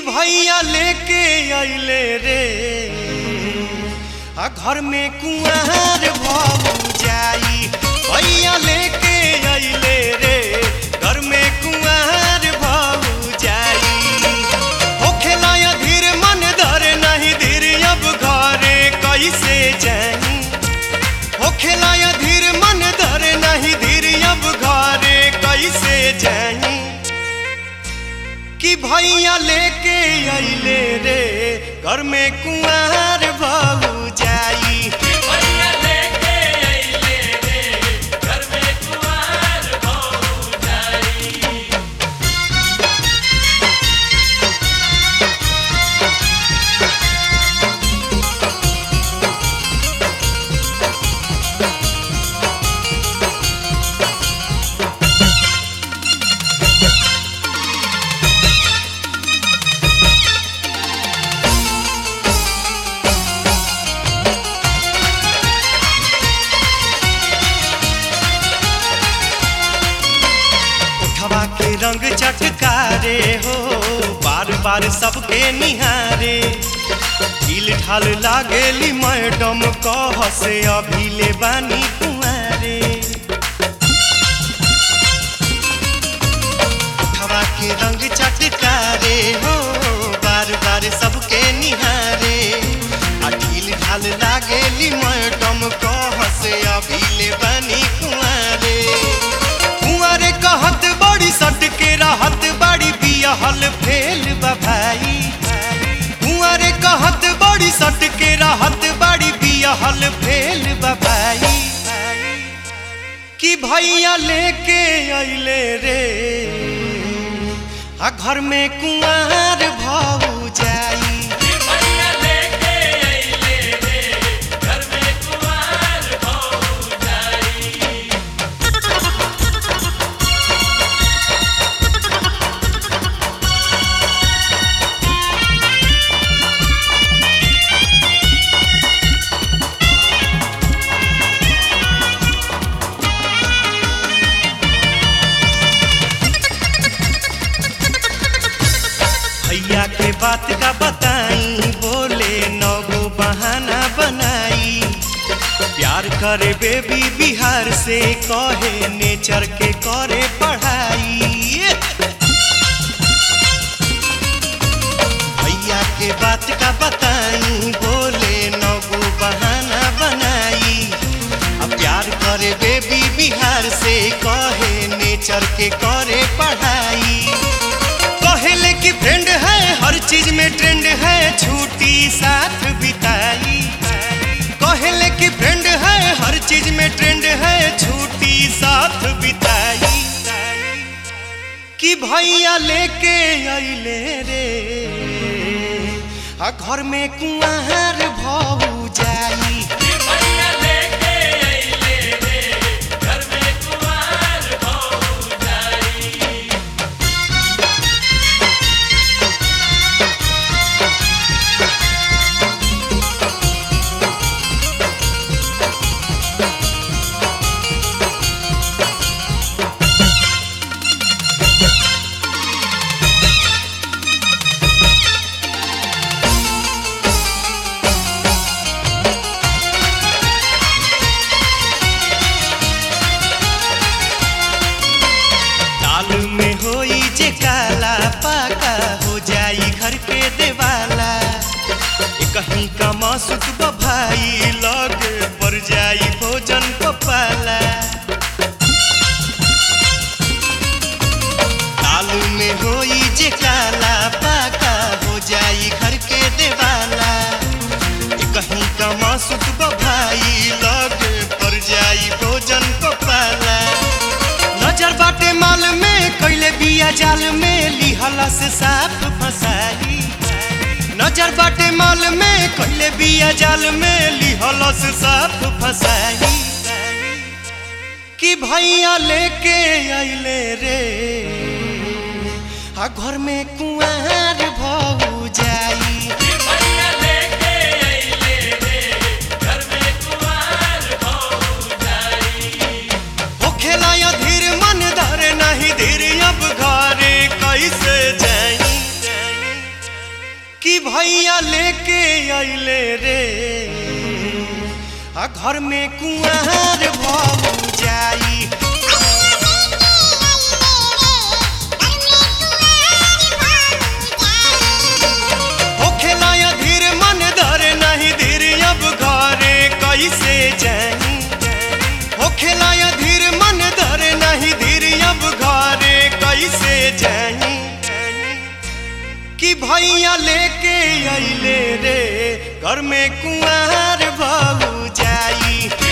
भैया लेके अइले रे आ घर में कुआर भऊ जाई भैया लेके अइले रे घर में कुआर भऊ जाई होखेला या धीर मन धरे नहीं धीर अब घरे कैसे जाई होखेला या धीर मन धरे नहीं धीर अब घरे कैसे जाई कि भैया लेके अइले रे घर में कुंवर बहू जाई भैया लेके अइले रे घर में कुंवार बहू जाई उठवा के रंग चटकारे हो बार बार सबके निहारे ढील ढाल लागेली मैडम कह से अभी ले बानी कुंवारे उठवा के रंग चटकारे हो बार बार सबके निहारे आ ढील ढाल लागेली मैडम कह से अभी ले बानी कुंवारे कुंवारे कहत बड़ी सट के रहत बड़ी बियाहल फेल बा भाई कुंवारे कहत बड़ी सट के रहत बड़ी बियाहल फेल बा भाई कि भैया लेके अइले रे आ घर में कुंवार भऊ जाई भैया लेके अइले रे घर में कुंवार बहू जाई भैया के बात का बताई बोले नगो बहाना बनाई प्यार करे बेबी बिहार से कहे नेचर के करे पढ़ाई भैया के बात का बताई बोले नगो बहाना बनाई अब प्यार करे बेबी बिहार से कहे नेचर के करे पढ़ाई कहले कि फ्रेंड है हर चीज में ट्रेंड है छुट्टी साथ बिताई कहले कि फ्रेंड है हर चीज में ट्रेंड है छुट्टी साथ बिताई कि भैया लेके अइले रे आ घर में कुंवर भऊ जाई भैया लेके अइले रे घर में कुंवार बहू जाई दाल में होई जे काला पाका हो जाई घर के देवाला ए कहीं का मासुक भाई लगे पर जाई भोजन पपाला दाल में होई जे काला पाका हो जाई घर के देवाला ए कहीं का मासुक भाई लगे पर जाई भोजन पपाला नजर बाटे माल में कैले बिया जाल में लिहला से साफ फसाई नजर बाटे माल में कैले बिया जाल में लिहला से साफ फसाई कि भैया लेके अइले रे आ घर में कुंवर भऊ जाई भैया लेके अइले रे घर में कुंवार बहू जाई होखेला या धीर मन धरे नहीं धीर अब घरे कैसे जाई अइले रे आ घर में कुआर भऊ जाई होखेला या धीर मन धरे नहीं धीर अब घरे कैसे जाई होखेला या धीर मन धरे नहीं धीर अब घरे कैसे जाई कि भैया लेके अइले रे घर में कुआर भऊ जाई